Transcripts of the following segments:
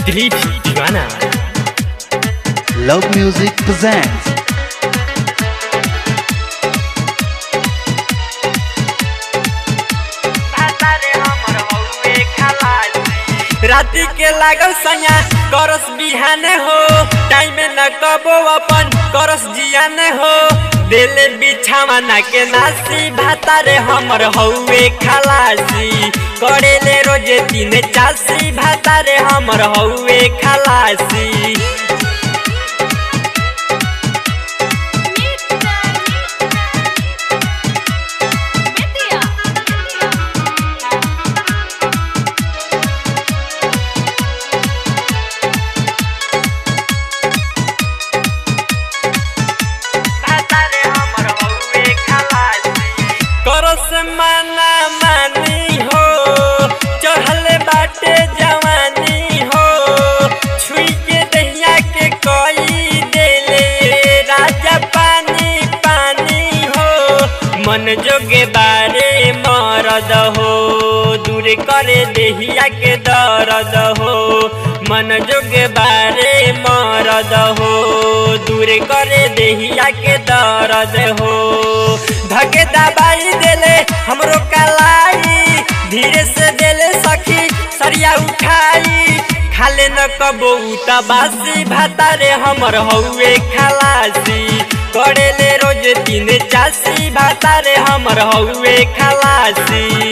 दिलीप दीवाना Love Music presents राति के लागल सैया करस बिहाने हो टाइम न कबो अपन करस जियाने हो दिल बिछावना के नासी भातारे हमर हौवे खलासी करेले रोजे दिन चासी भातारे हमर हौवे खलासी करस माना मानी हो चढ़ल बाटे जवानी हो छुई के दहिया के कोई देले राजा पानी पानी हो मन जोगे बारे मरद हो दूर करे देहिया के दर्द हो मन जोगे बारे मरद हो दूर करे देहिया के दर्द हो धके दबाई देले हमरो कलाई धीरे से देले सखी सरिया उठाई खाले न कबो बासी भातारे हमर हौवे खलासी करेले रोज तीन चासी भातारे हमर हौवे खलासी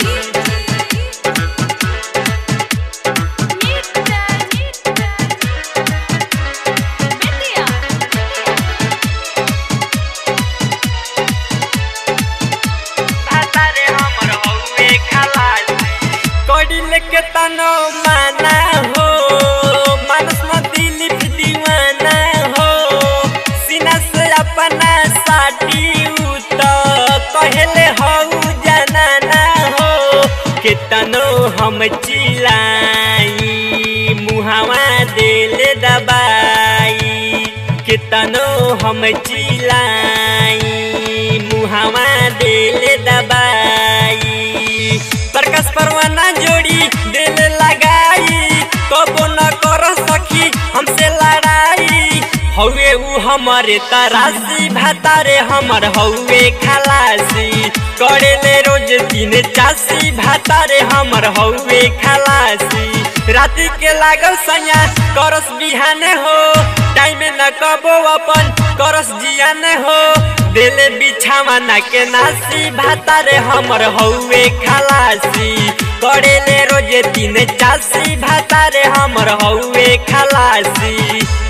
भातारे हमर हौवे खलासी कडिल के तनो माना हो मानस न दिलीप दीवाना हो सीना से अपना साटी उत कहले हऊ जनाना हो केतनो हम चिलाई मुहावा देले दबाई केतनो हम चिलाई मुहावा देले दबाई प्रकाश परवाना जोड़ी दिल लगाई कबो न कर सखी हमसे लड़ाई हौवे उ हमारे तरासी भातारे हमर हौवे खलासी करेले रोज तीन चासी भातारे हमर हौवे खलासी राति के लागल सैया करस बिहाने हो टाइम न कबो अपन करस जियाने हो दिल बिछावना के नासी भातारे हमर हौवे खलासी करेले रोजे तीन चासी भातारे हमर हौवे खलासी